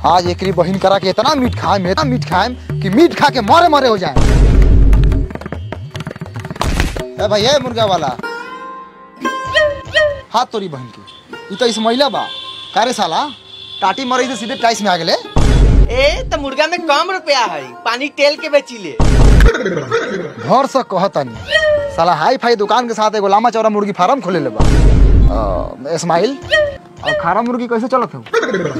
आज एकरी बहिन करा के इतना मीट खाएम इतना मीट खाएम कि मीट खा के मरे मरे हो जाए ए भाई ए मुर्गा वाला हाथ तोरी बहन की ई तो इस महिला बा कारे साला टाटी मरई से सीधे टाइस में आ गेले ए तो मुर्गा में कम रुपया है पानी तेल के बेचिले घर से कहतनी साला हाई फाई दुकान के साथ एगो लामा चौड़ा मुर्गी फार्म खोले ले बा अ, इस्माइल और खारा मुर्गी कैसे चलत हो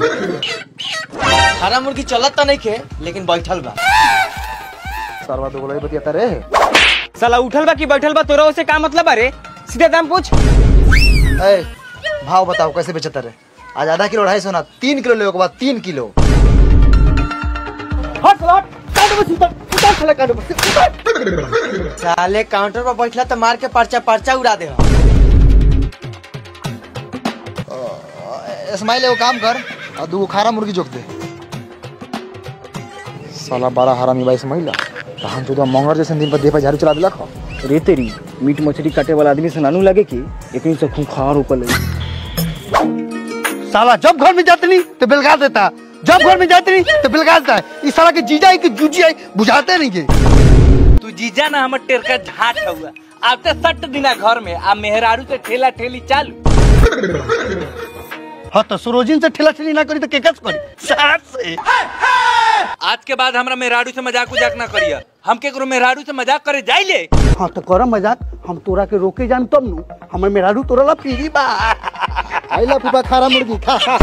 हरा मुर्गी चलत तो नहीं खे लेकिन बैठल बा सरवा दो गोलाई बतिया रे साला उठल बा कि बैठल बा तोरा से का मतलब अरे सीधे दाम पूछ ए भाव बताओ कैसे बेचता रे आज आधा किलो ढाई सौ ना तीन किलो ले बाद तीन किलो हट साला हट काट बस उतर उतर साला काट बस उतर साले काउंटर पर बैठला तो मार के पर्चा पर्चा उड़ा दे इस्माइल एगो काम कर और दू खारा मुर्गी जोक दे साला बड़ा हरामी बाई इस्माइल कहां जो मंगर जैसे दिन पर देह पर झाड़ू चला दिलक हो रे तेरी मीट मछली काटे वाला आदमी से नानू लगे कि एकनी से खूंखार ऊपर लगे साला जब घर में जाते नहीं तो बिलगा देता जब घर में जाते नहीं तो बिलगा देता है इस साला के जीजा है कि जूजी है बुझाते नहीं के तू जीजा ना हमर टेरका झाट हुआ अब तो सट दिना घर में आ मेहरारू से ठेला ठेली चालू हाँ तो सरोजिन से ठेला ठेली ना करी तो केकस करी सास से आज के बाद हमरा मेहरारू से मजाक उजाक ना करिया हम केकरो मेहरारू से मजाक करे जाइले हाँ तो कर मजाक हम तोरा के रोके जान तब नु हमर मेहरारू तोरा ला पीरी बा आइला फूफा खारा मुर्गी खा खा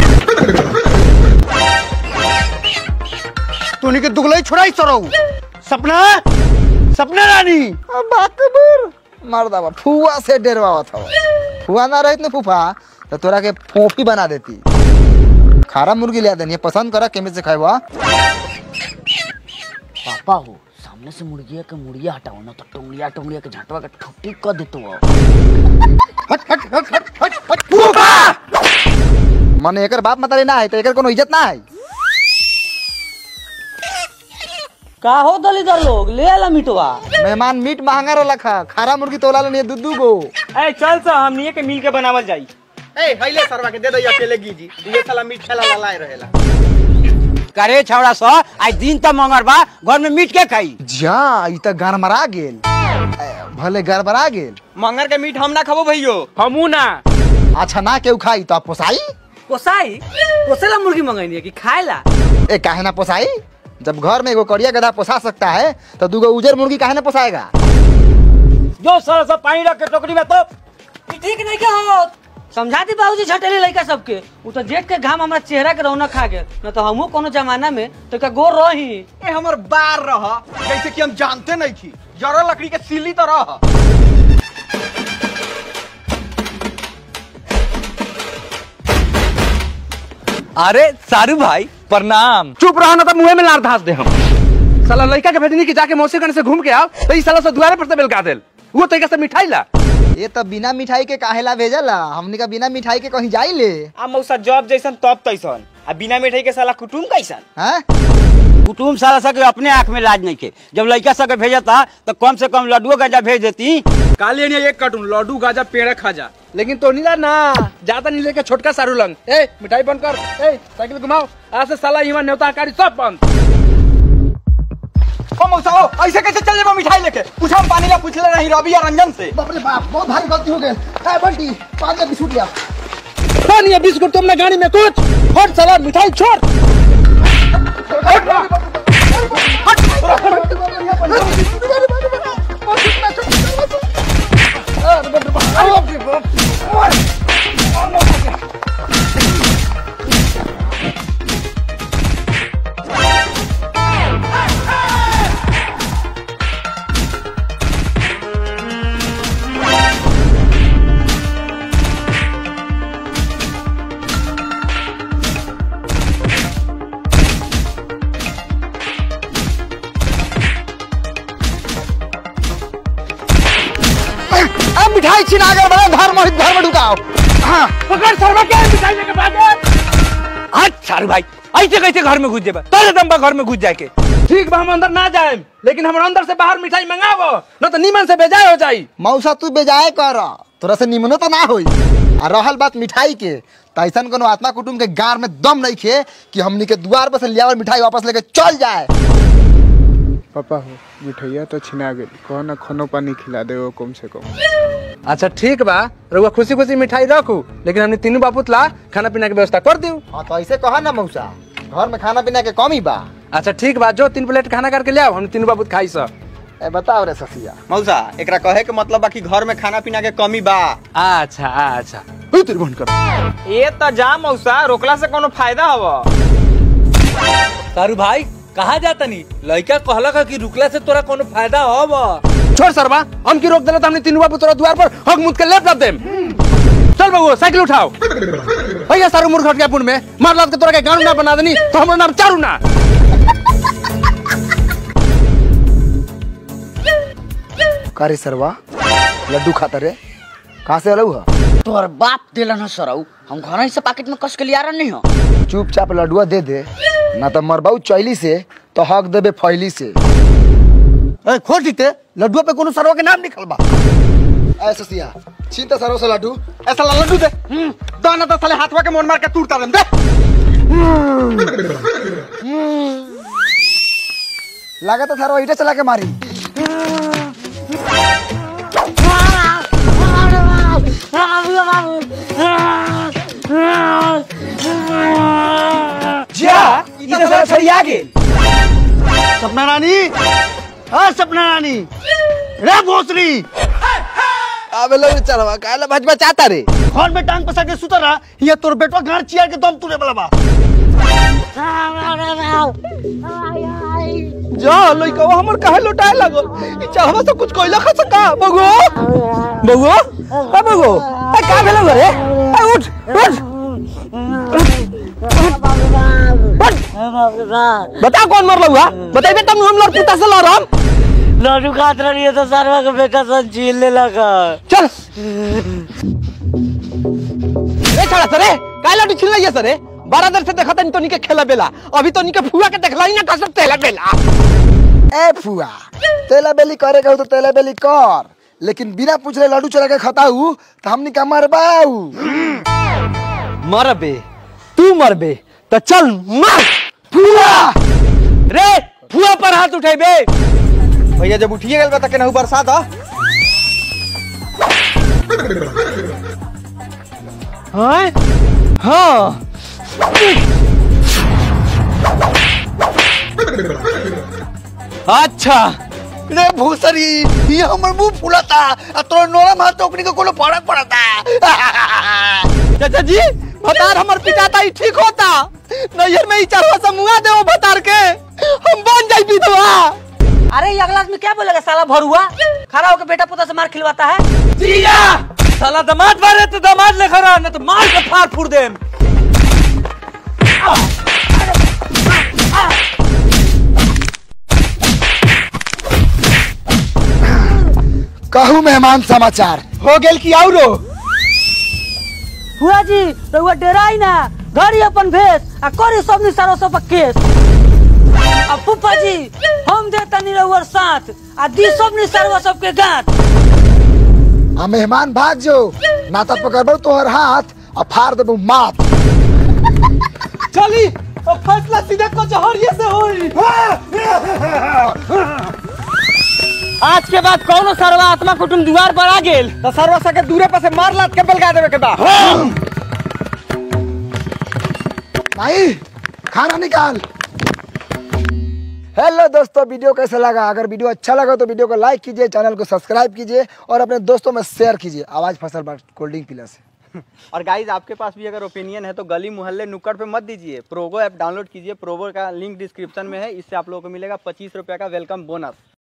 तूने के दुगलाई छोड़ाई सराऊ सपना सपना रानी बाकबूर मर्दा बा फुआ से डरवावा था फुआ ना रहित ना फूफा तो तोरा के फोफी बना देती खारा मुर्गी ले देनी पसंद करा केमे से खाएवा पापा हो सामने से मुर्गिया के मुड़िया हटाओ ना तो टोंगड़िया टोंगड़िया के झटवा के ठुट्टी कर देतो हो हट हट हट हट हट हट फूफा मने एकर बाप मतारी ना है तो एकर कोनो इज्जत ना है का हो दलीदार लोग ले आला मिटवा मेहमान मीट महंगा रहला खा खारा मुर्गी तोला लेनी दू दू गो ए चल सा हमनी के मिल के बनावल जाई ए हइले सरवा के दे दई अकेले गीजी ये साला मीठ खेला लाए रहेला करे छौड़ा सा आज दिन त मंगर बा घर में मीट के खाई जा ई त गरमरा गेल ए, भले गड़बड़ा गेल मंगर के मीठ हम ना खाबो भैयो हमू ना अच्छा ना केहू खाई तो पोसाई पोसाई पोसेला मुर्गी मंगाई है कि खाएला ए काहे ना पोसाई जब घर में एगो करिया गधा पोसा सकता है तो दूगो उजर मुर्गी काहे ना पोसाएगा जो साला सब पानी रख के टोकरी में तो ठीक नहीं के हो समझा दी बाबूजी छटेले लड़का सबके उ तो जेठ के घाम हमरा चेहरा के रौनक खा गेल न तो हमहू कोनो जमाना में तो का गोर रही ए हमर बार रह जैसे कि हम जानते नहीं थी जरा लकड़ी के सिली तो रह अरे सारू भाई प्रणाम चुप रहो ना तो मुंह में लार धास दे हम साला लड़का के भेजनी कि जाके मौसी गण से घूम के आओ तो इस साला से दुआरे पर से बेलका देल वो तरीका से मिठाई ला ये तो बिना मिठाई के काहेला भेजला हमने का बिना मिठाई के कहीं जाई ले आ मौसा जॉब जैसन तब तैसन आ बिना मिठाई के साला कुटुम कैसन हैं कुटुम साला सा के अपने आंख में लाज नहीं के जब लड़का सा के भेजता तो कम से कम लड्डुओ गजा भेज देती काले ने एक कार्टून लड्डू गाजा पेड़ खाजा लेकिन तो नीला ना ज्यादा नहीं लेके छोटका सारू लंग ए मिठाई बंद कर ए साइकिल घुमाओ आज से साला यहाँ न्योता कारी सब बंद ओ मौसा ओ ऐसे कैसे चल जेबो मिठाई लेके पूछा हम पानी ला पूछले नहीं रवि या रंजन से बाप रे बाप बहुत भारी गलती हो गई ए बंटी पाँच का बिस्कुट लिया पानी बिस्कुट तुमने गाड़ी में कुछ हट साला मिठाई छोड़ अब मिठाई छिना गया बड़ा घर में घर में ढुकाओ हाँ पकड़ सरवा के मिठाई लेके भागे हट सारू भाई ऐसे कैसे घर में घुस जेबा तोरे दम बा घर में घुस जाए के ठीक बा हम अंदर ना जाए लेकिन हम अंदर से बाहर मिठाई मंगावो न तो नीमन से बेजाय हो जाई मौसा तू बेजाय कर तोरा से निमनो तो ना होई आ रहल बात मिठाई के तो ऐसा कोनो आत्मा कुटुम के गार में दम नहीं खे कि हमनी के द्वार पर से लियावल मिठाई वापस लेके चल जाए पापा हो मिठैया तो छिना गई कहो ना खानो पानी खिला दे वो कम से कम अच्छा ठीक बा रउआ खुशी खुशी मिठाई रखू लेकिन हमने तीनों बापूत ला खाना पीना के व्यवस्था कर दियो हाँ तो ऐसे कहा ना मौसा घर में खाना पीना के कमी बा अच्छा ठीक बा जो तीन प्लेट खाना करके ले आओ हम तीनों बापूत खाई सब ए बताओ रे ससिया मौसा एकरा कहे के मतलब बा कि घर में खाना पीना के कमी बा अच्छा अच्छा हु तेरे बंद कर ये तो जा मौसा रोकला से कोनो फायदा हवा सारू भाई कहा जाता नी लड़का कहलक है कि रुकला से तोरा कोनो फायदा होब छोड़ सरवा हम की रोक देला तो हमने तीनों बापूत तोरा द्वार पर हक मुद के लेप देम चल बबू साइकिल उठाओ भैया सारू मूर्ख हट गया पुन में मार लाद के तोरा के गांव ना बना देनी तो हमारा नाम चारू ना करे सरवा लड्डू खाता रे कहाँ से अलऊ है तोर बाप दिलन सरऊ हम घर से पैकेट में कस के लिया नहीं हो चुपचाप लड्डुआ दे दे ना तो मरबाऊ चैली से तो हक देबे फैली से ए, खोल दीते लड्डुआ पे कोनो सरवा के नाम निकल बा ऐ ससिया चिंता सरो से लड्डू ऐसा ला लड्डू दे दाना तो साले हाथवा के मोन मार के तूड़ता दे दे लगा तो सरो ईटा चला के मारी सपना रानी हाँ सपना रानी रे भोसरी अबे लोग चलवा काला भजबा चाहता रे फोन में टांग पसा के सुतर रहा ये तोर बेटवा घर चियर के दम तुरे वाला बा जा लइका हमर काहे लुटाए लगल ई चाहवा से कुछ कोइला खा सका बगो बगो ए बगो ए का भेलो रे ए उठ उठ बता कौन मर लहुआ बताइबे तब हम लड़ पुता से लड़म लड्डू खात रही है तो सरवा का बेटा सब झीलने लगा चल ए छड़ा सरे काहे लड्डू छिल लिया सरे बारह देर से देखा तनी तो निके खेला बेला अभी तो निके फुआ के देखला ही ना कसम तेला बेला ए फुआ तेला बेली करे कहू तो तेला बेली कर लेकिन बिना पूछले लड्डू चला के खताऊ तो हमनी का मरबाऊ मरबे तू मरबे तो चल मार फुआ रे फुआ पर हाथ उठेबे भैया जब उठिए गल बा त केनाहू बरसात ह हाँ हाँ अच्छा रे भोसरी ये हमर मुंह फुलाता आ तोर नोरा मार तो ओकनी को कोनो फर्क पड़ता चाचा जी भतार हमर पिटाता ही ठीक होता नैहर में ही चढ़वा से मुआ देओ भतार के हम बन जाई विधवा अरे ये अगला आदमी क्या बोलेगा साला भरुआ खड़ा होकर बेटा पोता से मार खिलवाता है जिया साला दामाद मारे तो दामाद ले खरा न तो मार के फाड़ फूड़ देम कहू मेहमान समाचार हो गेल की औरो हुआ जी रउआ डेराई ना धरी अपन भेस आ करी सब निसारो सब केस आ फूफा जी हम देता नी रउआ साथ आ दी सब निसारो सब के गांठ आ मेहमान भाग जो ना तो पकड़बो तोहर हाथ और फाड़ देबो माथ चली अब फैसला सीधे कचहरिये से होई आज के बाद कौनो सरवा आत्मा कुटुम दीवार पर आ गेल तो सरवा सके दूरे पर से मार लात के बेलगा देवे के बा भाई खाना निकाल हेलो दोस्तों वीडियो कैसा लगा अगर वीडियो अच्छा लगा तो वीडियो को लाइक कीजिए चैनल को सब्सक्राइब कीजिए और अपने दोस्तों में शेयर कीजिए आवाज फसल बार कोल्ड ड्रिंक पीला से और गाइज आपके पास भी अगर ओपिनियन है तो गली मोहल्ले नुक्कड़ पे मत दीजिए प्रोगो ऐप डाउनलोड कीजिए प्रोगो का लिंक डिस्क्रिप्शन में है इससे आप लोगों को मिलेगा पच्चीस रुपये का वेलकम बोनस